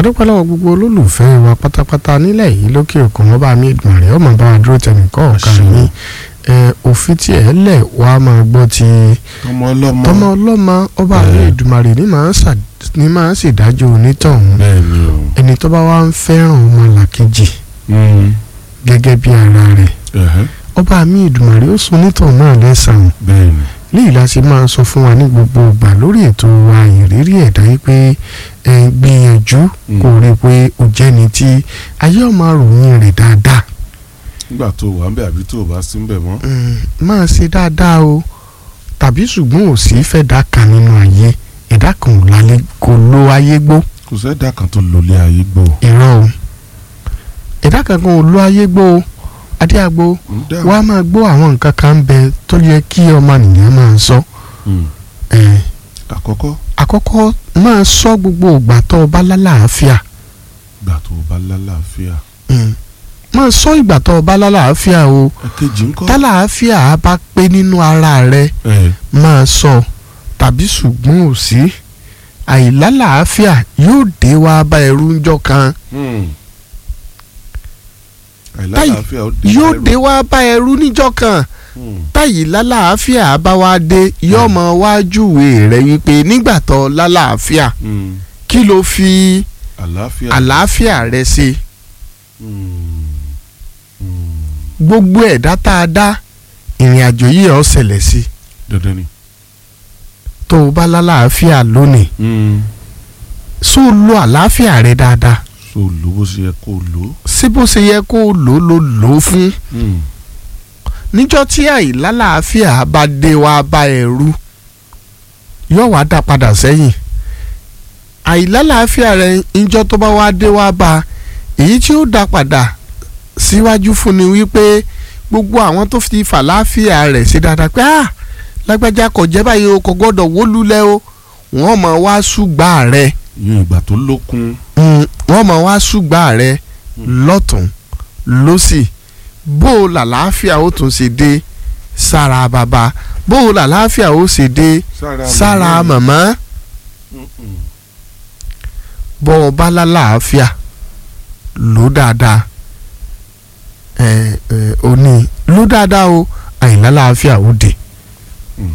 adúpẹ́ lọ́wọ́ gbogbo olólùfẹ́ wa pátápátá nílẹ̀ yìí lókè òkun wọn bá mi ìdùnnú rẹ̀ ọmọ bá wa dúró tẹnìkọ́ ọ̀kan Àṣẹ. mi òfin tí ẹ lẹ̀ wá máa gbọ́ ti ọmọ ọlọ́mọ tọmọ ọlọ́mọ ọba mi Ẹ. ìdùmarè ní máa ń ṣà- ní máa ń ṣèdájọ́ onítọ̀hún bẹ́ẹ̀ ni o ẹni tó bá wá ń fẹ́ràn ọmọ làkejì Mm. gẹ́gẹ́ bí ara rẹ̀ Ẹ̀hẹ́. ọba mi ìdùmarè ó sun onítọ̀hún náà lẹ́sàn-án bẹ́ẹ̀ ni léyìí la ṣe máa sọ fún wa ní gbogbo ìgbà lórí ètò wa ìrírí ẹ̀dá yìí pé ẹ gbìyànjú Mm. kó rí i pé o jẹ́ni tí ayé ọmọ ròyìn rẹ̀ dáadáa nígbà tó wà ń bẹ àbí tó o bá sí ń bẹ mọ́ Mm, máa ṣe dáadáa o tàbí ṣùgbọ́n ò sí fẹ́ dá kan nínú ayé ẹ̀dá kan ò lálẹ́ kò lo ayé gbó kò sẹ́dá kan tó lólé ayé gbò irọ́ o ẹ̀dá kankan ò lo ayé gbó o adéàgbò ń dá wàá máa gbọ́ àwọn nǹkan kan ń bẹ tó yẹ kí ọmọnìyàn máa sọ Mm. ẹ̀ àkọ́kọ́ àkọ́kọ́ máa sọ gbogbo ìgbà tó o bá lálàáfíà gbà tó o bá lálàáfíà Mm. máa sọ ìgbà tó o bá lálàáfíà o ẹ̀kejì ńkọ́ tálàáfíà á bá pé nínú ara rẹ ẹ̀ máa sọ tàbí ṣùgbọ́n ò sí àìlálàáfíà yóò dé wá bá ẹrú ńjọ́ kan Mm. àìlálàáfíà ó dé yóò báyìí. dé wá bá ẹrú níjọ́ kan Mm. táyì lálàáfíà bá wá dé yóò mọ wájúwe rẹ wípé nígbà tó lálàáfíà Mm. kí ló fi àlàáfíà àlàáfíà rẹ ṣe Mm. Mm. gbogbo ẹ̀dá tá a dá ìrìn àjò yìí ó ṣẹlẹ̀ sí dandan ni tó o bá lálàáfíà lónìí Mm. só o lo àlàáfíà rẹ dáadáa so lò bó ṣe yẹ kó o lò ó. sí bó ṣe yẹ kó o lò ó lò lò ó fún Mm. níjọ́ tí àìlálàáfíà bá dé wá bá ẹrú yóò wá dá padà sẹ́yìn àìlálàáfíà rẹ níjọ́ tó bá wá dé wá bá èyí tí ó dá padà síwájú fún ni wípé gbogbo àwọn tó fi fàlàáfíà rẹ̀ ṣe dáadáa pé ah lágbájá kò jẹ́ báyìí o kò gbọ́dọ̀ wó lulẹ̀ o wọ́n mọ̀ wá ṣùgbà rẹ̀ ìyẹn ìgbà tó lókun Mm, wọ́n mọ̀ wá ṣùgbà rẹ̀ lọ́tún lọ́sì bó o làlàáfíà ó tún ṣe dé sára bàbá bó o làlàáfíà ó ṣe dé sára màmá Mm-mm. bó o bá lálàáfíà lò dáadáa ẹ ẹ o ní lò dáadáa o àìlálàáfíà ó dé